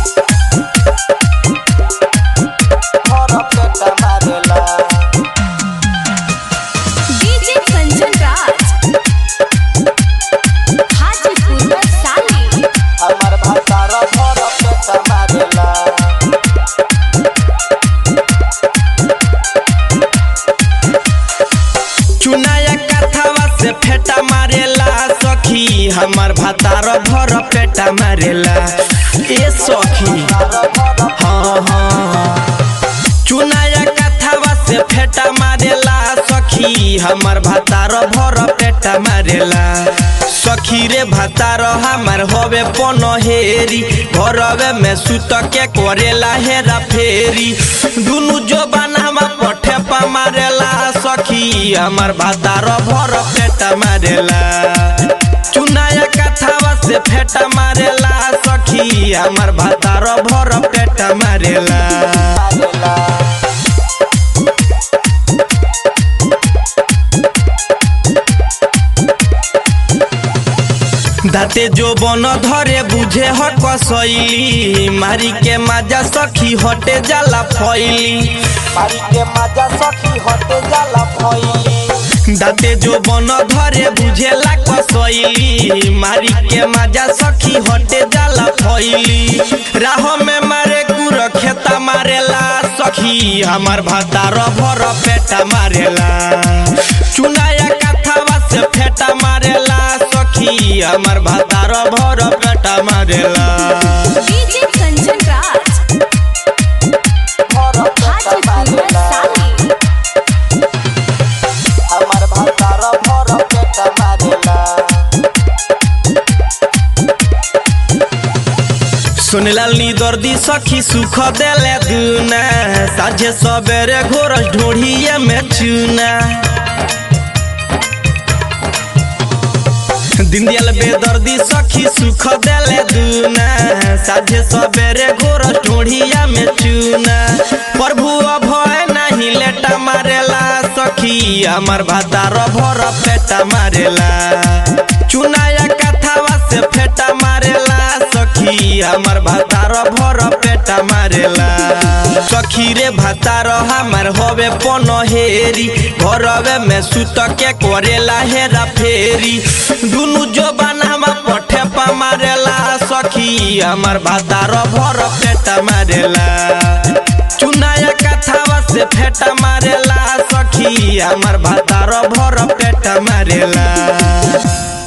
भर पेट मारेला डीजे कंचन राज हाजीपुर वैशाली हमार भातार भर पेट मारेला चुनाया कथावा से फेटा मारेला सखी हमार भातार भर पेटा मारेला ए सखी हाँ हाँ चुनाया कथावा से फेटा मारेला सखी हमार भातार भर पेटा मारेला सखी रे भातार हमार होवे पनहेरी घरवे में सुत के करेला हेरा फेरी दुनु जो बनावा पठे पा मारेला सखी हमार भातार भर पेटा मारेला चुनाया कथावा से फेटा मारेला सखी हमार भातार भर पेटा मारेला मारेला दाते जो बन धरे बुझे हट कसैली मारी के माजा सखी हटे जाला फैली मारी के मजा सखी हटे जाला भइली दाते जो बन धरे बुझेला कसैली मारी के माजा सखी हटे जाला फैली राह में मारे कुर खेता मारेला सखी हमार भातार भर पेटा मारेला चुनाया कथावा से फेटा मारेला सखी हमार भातार भर पेटा मारेला डीजे कंचन राज भर पेट हाजीपुर मारेला वैशाली हमार भातार भर पेट मारेला सुनलाल नी दर्दी सखी सुख देले दुना साझे सबेरे घोरस ढोढ़िए में चूना दिन दियल बेदर्दी सखी सुख देले दुना साझे सबेरे घोरस ढोढ़िया में चूना प्रभु अभय नहीं लेटा मारेला सखी हमार भातार भर पेटा मारेला चुनाया कथावा से फेटा मारेला सखी हमार भातार भर पेटा मारेला सखी रे भातार हमार होवे पनहेरी घरवे में सुत के करेला हेरा फेरी दुनु जो बनावा पठे पा मारेला सखी हमार भातार भर पेटा मारेला चुनाया कथावा से फेटा मारेला सखी हमार भातार भर पेटा मारेला